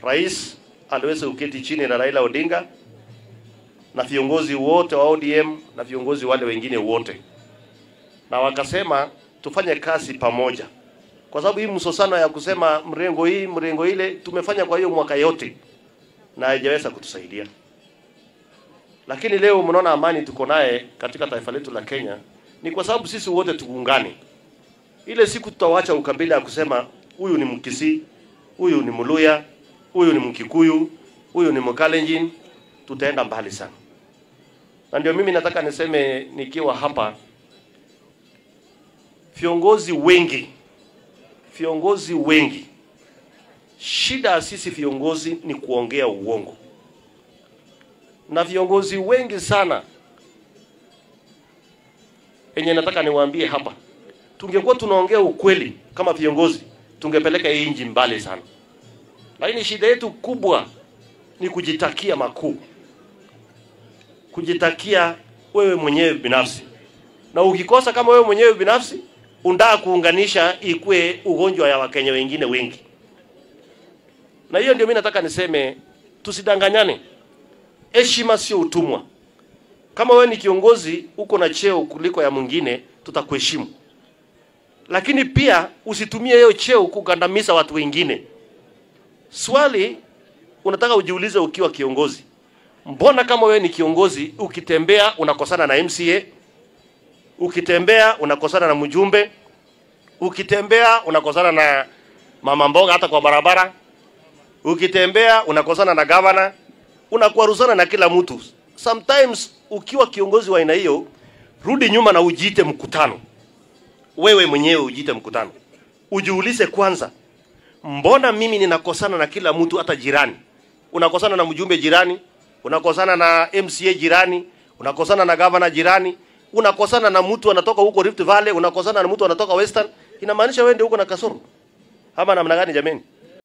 rais aliweza kuketi chini na Raila Odinga na viongozi wote wa ODM na viongozi wale wengine wote, na wakasema tufanye kazi pamoja, kwa sababu hii msosano ya kusema mrengo hii mrengo ile tumefanya kwa hiyo mwaka yote na haijaweza kutusaidia. Lakini leo mnaona amani tuko naye katika taifa letu la Kenya ni kwa sababu sisi wote tuungane. Ile siku tutawacha ukabila ya kusema huyu ni Mkisii, huyu ni Mluya, huyu ni Mkikuyu, huyu ni Mkalenjin, tutaenda mbali sana. Na ndio mimi nataka niseme nikiwa hapa, viongozi wengi, viongozi wengi, shida ya sisi viongozi ni kuongea uongo, na viongozi wengi sana yenye nataka niwaambie hapa, tungekuwa tunaongea ukweli kama viongozi, tungepeleka hii nchi mbali sana. Lakini shida yetu kubwa ni kujitakia makuu, kujitakia wewe mwenyewe binafsi, na ukikosa kama wewe mwenyewe binafsi undaa kuunganisha ikue ugonjwa ya Wakenya wengine wengi. Na hiyo ndio mimi nataka niseme, tusidanganyane. Heshima sio utumwa. Kama wewe ni kiongozi uko na cheo kuliko ya mwingine, tutakuheshimu, lakini pia usitumie hiyo cheo kugandamiza watu wengine. Swali unataka ujiulize ukiwa kiongozi, mbona kama wewe ni kiongozi ukitembea unakosana na MCA, ukitembea unakosana na mjumbe, ukitembea unakosana na mama mboga hata kwa barabara, ukitembea unakosana na gavana, unakwaruzana na kila mtu. Sometimes ukiwa kiongozi wa aina hiyo, rudi nyuma na ujiite mkutano, wewe mwenyewe ujiite mkutano, ujiulize kwanza, mbona mimi ninakosana na kila mtu, hata jirani? Unakosana na mjumbe jirani, unakosana na MCA jirani, unakosana na gavana jirani, unakosana na mtu anatoka huko Rift Valley, unakosana na mtu anatoka Western. Inamaanisha wewe ndio uko na kasoro ama namna gani jameni?